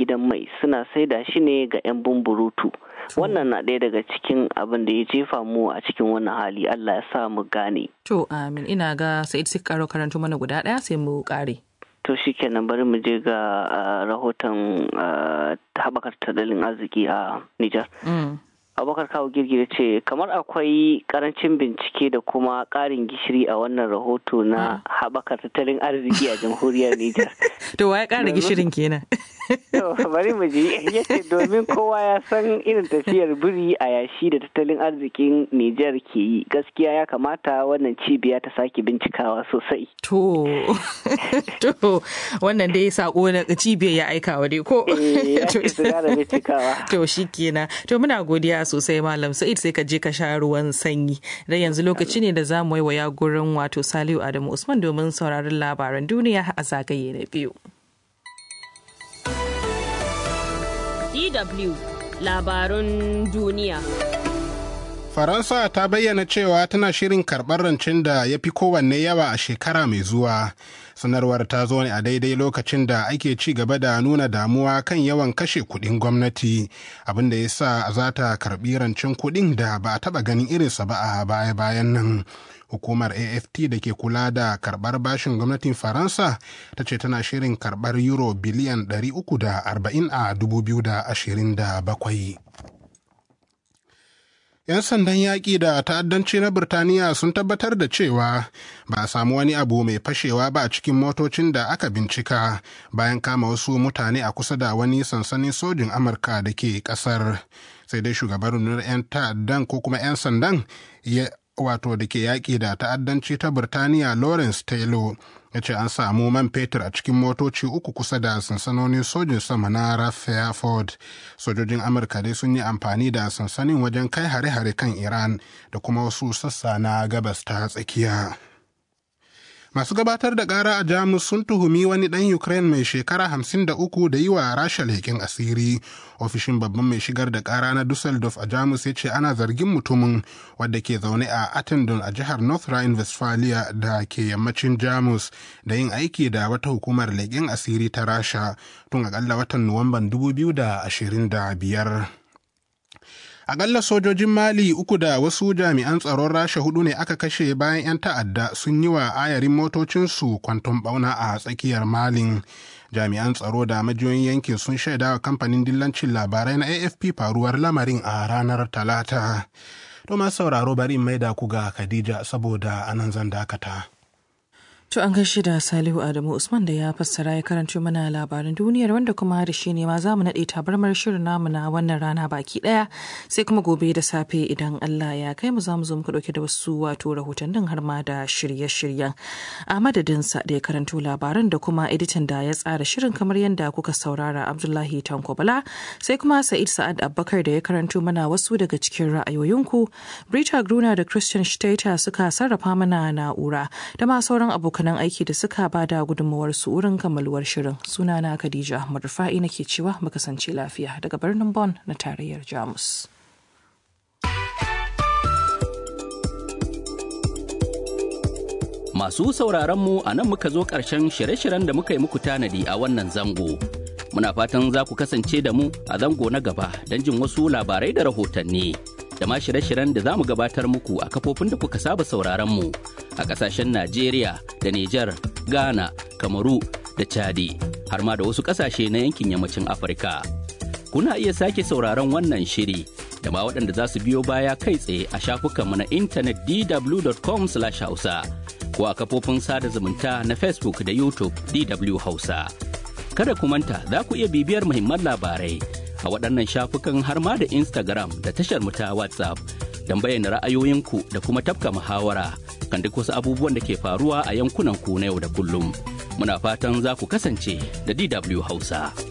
gidan mai suna saida shi ne ga 'yan bumburutu wannan na ɗaya daga cikin abin da ya jefa mu a cikin wannan hali Allah ya sa mu gane To amin ina ga Sa'id sai karo karanto mana guda ɗaya sai mu ƙare. to shikenan bari mu je ga ah, rahoton ah, haɓakar tattalin arziki a Nijar. Mm. abubakar kawo girgire ce kamar akwai karancin bincike da kuma ƙarin gishiri a wannan rahoto na haɓakar tattalin arziki a jamhuriyar Nijar. To wa ya ƙara gishirin kenan. To, bari mu ji yace domin kowa ya san irin tafiyar biri a yashi da tattalin arzikin Nijar ke yi gaskiya ya kamata wannan cibiya ta sake bincikawa sosai. To, to wannan dai sako na cibiyar ya aika wa dai ko. Eh, ya To, ce su ƙara bincikawa. To shi kenan. To muna godiya sosai Malam Sa'id sai ka je ka sha ruwan sanyi. Dan yanzu lokaci ne da za mu waiwaya gurin wato Saliu Adamu Usman domin sauraron labaran duniya a zagaye na biyu. DW labarun duniya. Faransa ta bayyana cewa tana shirin karɓar rancen da ya fi kowanne yawa a shekara mai zuwa. Sanarwar ta zo ne a daidai lokacin da ake ci gaba da nuna damuwa kan yawan kashe kuɗin gwamnati, abin da ya sa za ta karɓi rancen kuɗin da ba a taɓa ganin irinsa ba a baya-bayan nan. Hukumar AFT da ke kula da karɓar bashin gwamnatin Faransa ta ce tana shirin karɓar euro biliyan 340 a 2027. 'yan sandan yaƙi da ta'addanci na Birtaniya sun tabbatar da cewa ba a samu wani abu mai fashewa ba a cikin motocin da aka bincika bayan kama wasu mutane a kusa da wani sansanin sojin Amurka da ke ƙasar. Sai dai shugaban rundunar 'yan ta'addan ko kuma 'yan sandan ya wato da ke yaƙi da ta'addanci ta Birtaniya Lawrence Taylor ya ce an samu man fetur a cikin motoci uku kusa da sansanonin sojin sama na Rutherford. Sojojin Amurka dai sun yi amfani da sansanin wajen kai hare-hare kan Iran da kuma wasu sassa na gabas ta tsakiya. Masu gabatar da ƙara a Jamus sun tuhumi wani ɗan Ukraine mai shekara hamsin da uku da yi wa Rasha leƙen asiri. Ofishin babban mai shigar da ƙara na Dusseldorf a Jamus ya ce ana zargin mutumin wadda ke zaune a Attendon a jihar North Rhine-Westphalia da ke yammacin Jamus da yin aiki da wata hukumar leƙen asiri ta Rasha tun aƙalla watan Nuwamban 2025. Akalla sojojin Mali uku da wasu jami'an tsaron Rasha hudu ne aka kashe bayan 'yan ta'adda sun yi wa ayarin motocinsu kwanton bauna a tsakiyar Malin. Jami'an tsaro da majiyoyin yankin sun shaida wa kamfanin dillancin labarai na AFP faruwar lamarin a ranar Talata. To masu sauraro bari in maida ku ga Khadija saboda anan zan dakata. To an gaishe da Salihu Adamu Usman da ya fassara ya karanto mana labaran duniyar wanda kuma da shi ne ma za mu naɗe tabarmar shirin namu na wannan rana baki ɗaya sai kuma gobe da safe idan Allah ya kai mu za mu zo muku ɗauke da wasu wato rahotannin har ma da shirye-shiryen. A madadinsa da ya karanto labaran da kuma editan da ya tsara shirin kamar yadda kuka saurara Abdullahi Tanko Bala sai kuma Sa'id Sa'ad Abubakar da ya karanto mana wasu daga cikin ra'ayoyinku. Brita Gruna da Christian Stater suka sarrafa mana na'ura da ma sauran abokan abokanan aiki da suka ba da gudunmawar su wurin kammaluwar shirin sunana khadija ahmad rufa'i nake cewa mu kasance lafiya daga birnin Bon na tarayyar jamus Masu sauraron mu a nan muka zo ƙarshen shirye-shiryen da muka yi muku tanadi a wannan zango. Muna fatan za ku kasance da mu a zango na gaba don jin wasu labarai da rahotanni. Da ma shirye-shiryen da za mu gabatar muku a kafofin da kuka saba sauraron mu a ƙasashen Najeriya da Nijar, Ghana, Kamaru da Chadi, har ma da wasu ƙasashe na yankin yammacin Afirka. Kuna iya sake sauraron wannan shiri da ma waɗanda za su biyo baya kai tsaye a shafukanmu na intanet dw.com/hausa. ko a kafofin sada zumunta na Facebook da YouTube DW Hausa. Kada ku manta za ku iya bibiyar muhimman labarai a waɗannan shafukan har ma da Instagram da tashar mu ta WhatsApp don bayyana ra'ayoyinku da kuma tafka muhawara kan duk wasu abubuwan da ke faruwa a yankunan ku na yau da kullum. Muna fatan za ku kasance da DW Hausa.